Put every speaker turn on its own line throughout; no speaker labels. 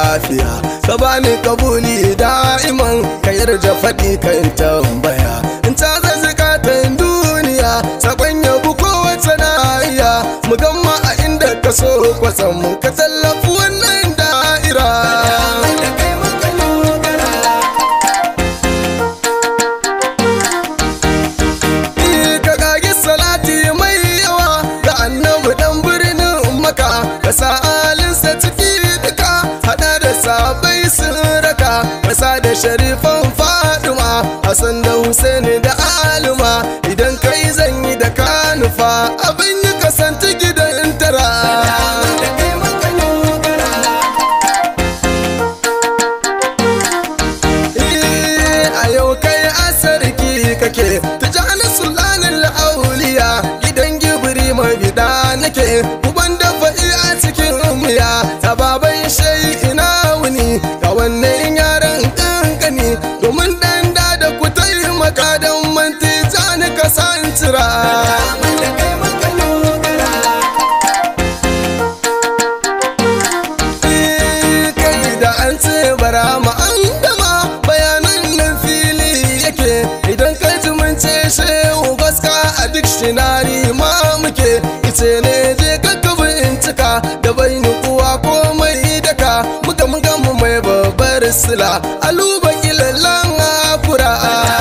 lafiya ka bani kabuli da'iman ka yarda faɗi kan tambaya in ta zazzaka ta duniya sakon yabu kowace nahiya mu gamma a inda ka so kwatsam mu ka tallafi wannan da'ira ka kage salati mai yawa ga annabi dan birnin maka ka sa alinsa ciki duka hada da sabai sun raka ka sa da sharifan faduma hasan da husaini da aluma idan kai zan yi da kanufa abin yi kasance gidan tara a yau kai asarki kake tijani sulanin la'auliya gidan gibiri mai bida nake uban da fa'i a cikin miya ta baban shai ina wuni ga wannan yaran kankani domin dan da da ku taimaka don manti jani kasantira kai da an ce bara ma an gama bayanan nan fili yake idan kai ji mun ce shehu gaska a dictionary ma muke ice ne je kakka bincika da bai kuwa komai daka muka muka mu mai babbar sila aluba kilallan afura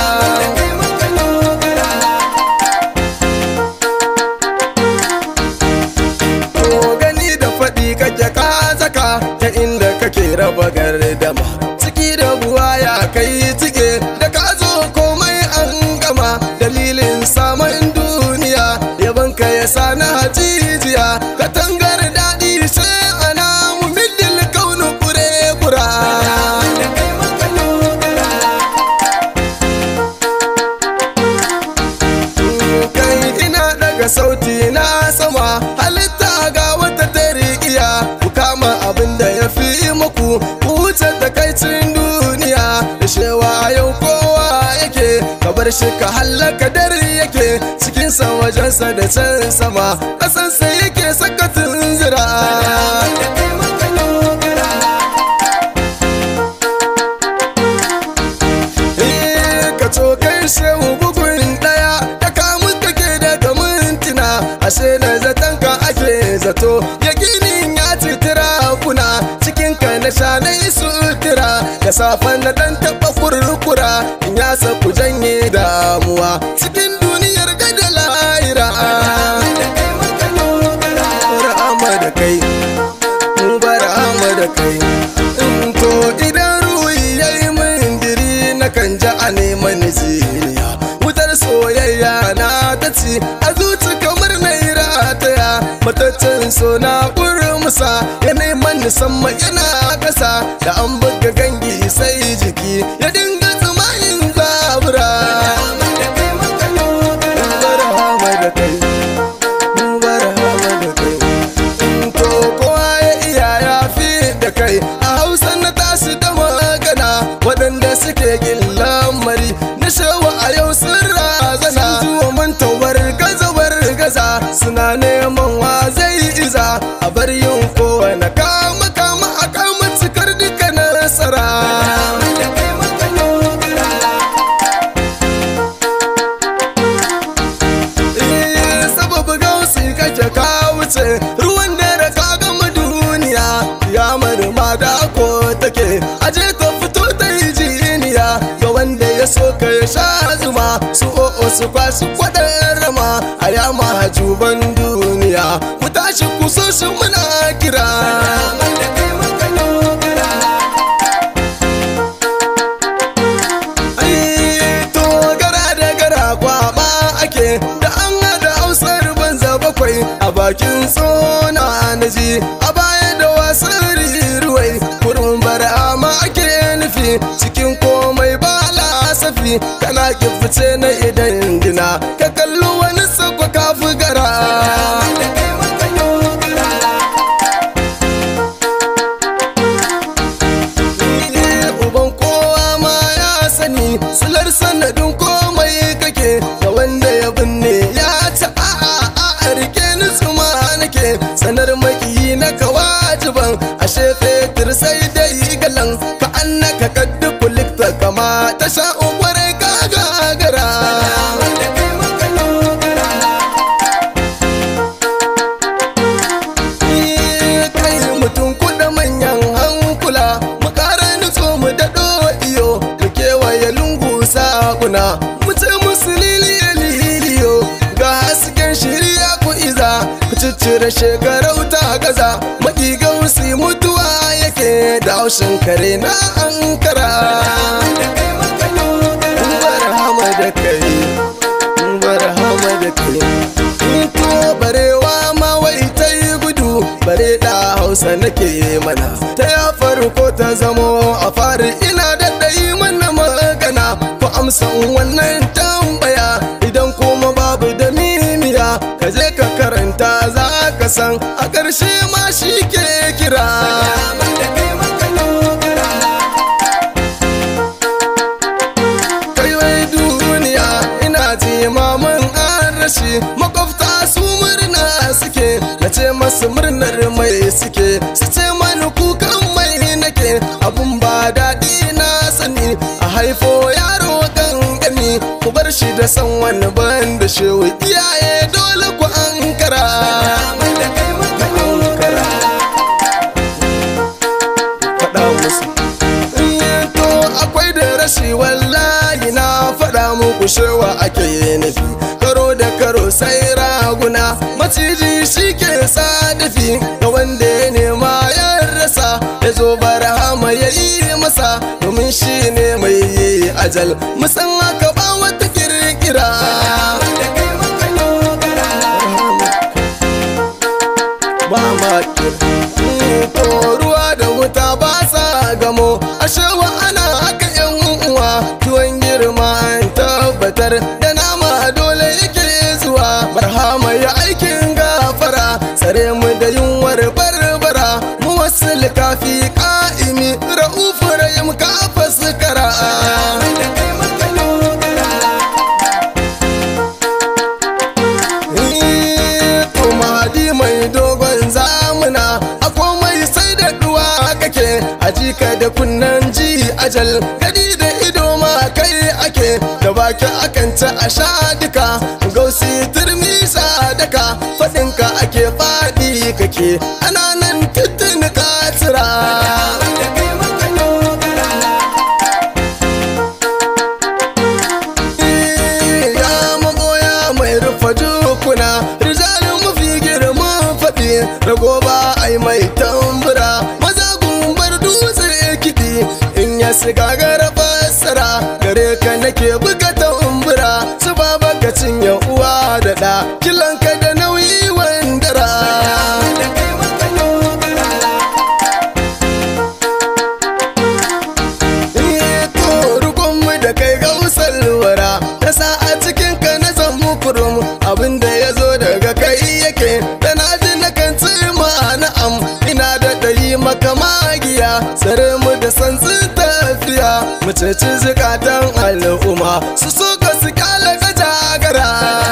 To gani da faɗi kake ka zaka ta inda kake raba gardama ciki da buwa ya kai cike da ka zo komai an gama dalilin samun duniya yaban ka ya sa na hajijiya katangar daɗi sai ana mu middil kaunu kure kura kai ina daga sauti na sama halitta ga wata tarikiya ku kama abin da ya fi muku ku wuce takaicin duniya da shewa yau kowa yake ka bar shi ka hallaka dare yake cikinsa wajensa da can sama ƙasansa yake sakatin zira Eh, ka cokai shehu bugun daya da kamun kake daga mintina ashe na zaton ka ake zato ya ginin ya citira kuna cikin ka na sha na yi sutura da safen na dan taba kurkura in ya ku janye damuwa cikin duniyar gada lahira Rahama da kai Rahama da kai In to idan ruhi ya yi min diri na kan ji a neman ziniya wutar soyayya na ta ci a zuci kamar na yi rataya mataccen so na musa ya neman nisamman yana kasa da an buga gangi sai jiki ya dinga tsumayin zabura Rahama da kai Rahama da kai to kowa ya iya ya fi da kai a hausa na tashi da magana waɗanda suke kin lamari na shawa a yau sun razana zuwa mantawar gazawar gaza suna neman wa zai iza a bar yin kowane kama kama a kama cikar duka nasara Eh, sababu gausi kake ka wuce ruwan dare ka gama duniya ya marma da ko take aje ta fito ta yi jiniya ga wanda ya so ka ya sha zuma su o'o su kwashi kwadar rama a yama hajuban duniya ku tashi ku so shi muna kira Ai, to gara da gara kwaba ake da an hada hausar banza bakwai a bakin tsona na ji a baya da wasan riruwai kurin barama ake nufi cikin komai ba lasafi kana kifice na idan dina ka kalli wani sakwa kafi gara uban kowa ma ya sani silar sanadin komai kake da wanda ya binne ya ci a a a rike ni tsuma nake sanar maki na kawajiban ashe fetur sai dai ta sha kwarai ka gagara kai mutum kuɗa manyan hankula mu ƙara nutso mu daɗo iyo mu kewaye lungu sakuna mu ce musu liliyo liliyo ga hasken shirya ku iza ku ciccire shekarau ta gaza maƙigan su mutuwa yake da haushin kare na ankara barhama da kai barhama da kai to barewa ma wai ta yi gudu bare da hausa nake mana ta ya farko ta zamo a fari ina da ɗayi mana magana ku amsa wannan tambaya idan kuma babu da mimiya ka je ka karanta za ka san a ƙarshe ma shi ke kira kai wai duniya ina ji maman an rashi makwabta su murna suke na ce masu murnar mai suke su ce mani kukan mai nake abun ba daɗi na sani a haifo yaro gangani ku bar shi da san wani ban da shewu iyaye dole ku ankara faɗa musu to akwai da rashi wallahi na faɗa muku shewa ake nufi karo da karo sai raguna maciji shi ke sadafi ga wanda ya nema ya rasa ya zo barhama ya yi masa domin shi ne mai yi ajal musan haka ba wata kirkira ba ma to ruwa da wuta ba sa gamo ashewa ana haka yan uwa tuwon girma an tabbatar da nama dole yake zuwa barhama ya aikin gafara tsare mu da yunwar barbara mu wasu likafi ka'imi ra'ufu rahim kafa sukara to mahadi mai dogon zamuna a komai sai da duwa kake a jika da kunnan ji ajal gadi da ido ma kai ake da baki akan ci a sha duka gausi turmi sadaka faɗinka ake faɗi kake ana nan tuttun ka tsira ya magoya mai rufa dukuna rijalin mafi girman faɗi rago ba ai mai tambura maza gumbar dutse kiɗi in ya siga gara fassara gare ka nake buga tambura su ba baka cinye uwa da ɗa kilanka da nauyi wandara to rukunmu da kai gausar wara ta sa a cikin ka na zammu kurum abinda ya zo daga kai yake da na ji na kan ma na'am ina da ɗayi maka magiya tsare mu da santsin tafiya mu ceci zukatan al'umma su so ka su kala ka jagara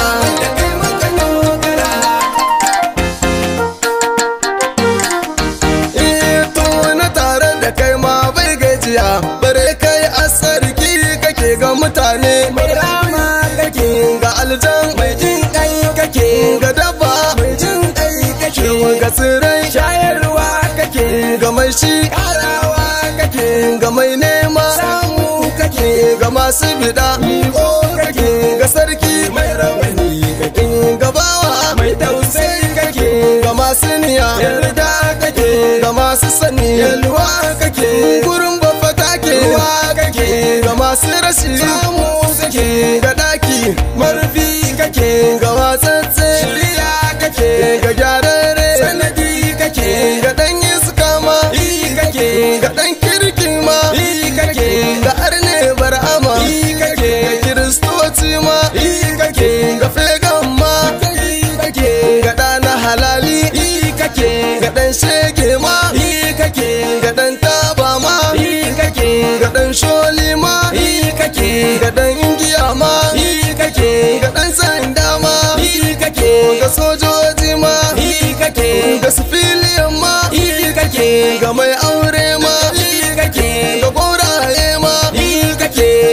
to na tare da kai ma bai gajiya bare kai asarki kake ga mutane mai rama kake ga aljan mai jin kai kake ga dabba mai jin kai kake ga tsirai shayarwa kake ga mai shi karawa kake ga mai nema samu kake ga masu bida miko kake ga sarki mai rawani kake ga bawa mai tausayi kake ga masu niya yarda kake ga masu sani yalwa kake gurin bafa kake ruwa kake ga masu rashi samu kake ga daki marfi kake ga watsatse shirya kake ga gyararre sanadi kake ga dan iska ma kake ga dan kirki ma kake ga arne bar'ama kake ga kiristoci ma kake ga fegan ma kake ga ɗana halali kake ga ɗan shege ma kake ga ɗan taba ma kake ga ɗan sholi ma kake ga ɗan ingiya ma kake ga ɗan sanda ma kake ga sojoji ma kake ga sifiliyan ma kake ga mai aure ma kake ga gwauraye ma kake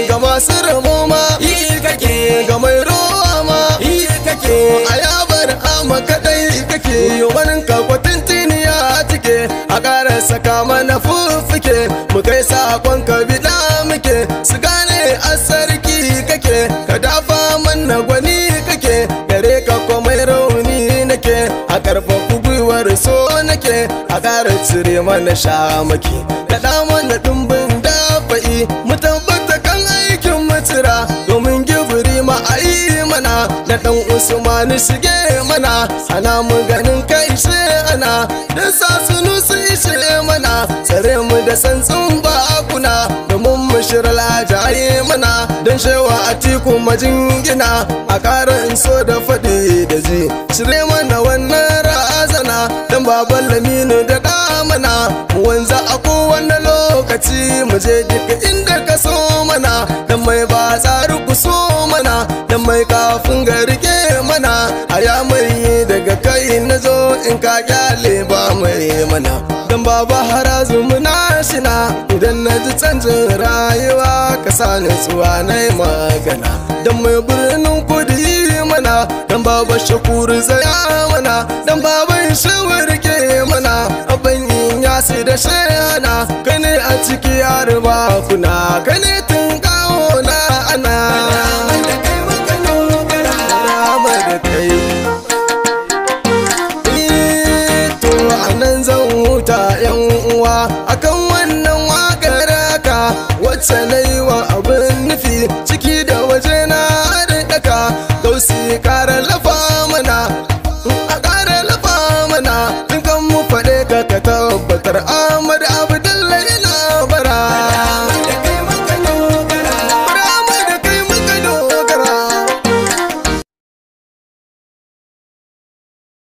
a yabar ama kadai kake wani kakwatin tiniya cike a ƙara saka mana fuffuke mu kai sakon ka biɗa muke su gane a sarki kake ka dafa mana gwani kake gare ka komai rauni nake a ƙarfafa gwiwar so nake a ƙara cire mana shamaki kaɗa mana ɗumbin dafa'i mu tabbata kan aikin mutira domin gibiri ma a yi mana da ɗan usmani shige mana ana mu ganin kai shi ana da sa sunu su ishe mana tsare mu da santsin bakuna domin mu shirla jaye mana don shewa a tiku majingina a ƙara in so da faɗi da ji shirye mana wannan razana don baban laminu da ɗamana mu wanza a kowane lokaci mu je duka inda ka so mana don mai ba tsari ku so mana don mai kafin ga rike mana a ya mai daga kai na zo in ka kyale ba mai mana don baba harazu muna shina idan na ji canjin rayuwa ka sa nutsuwa na yi magana don mai birnin kudi mana don baba shakuru zaya mana don baban shawar ke mana abin yin yasi da shayana ka ne a ciki yar ba kuna ka ne tun kawo na ana Rama da kai to anan zan huta yan uwa akan wannan wakar ka wacce na yi wa abin nufi ciki da waje na daka gausi kara lafa mana a kara lafa mana in kan mu faɗe ka ka tabbatar a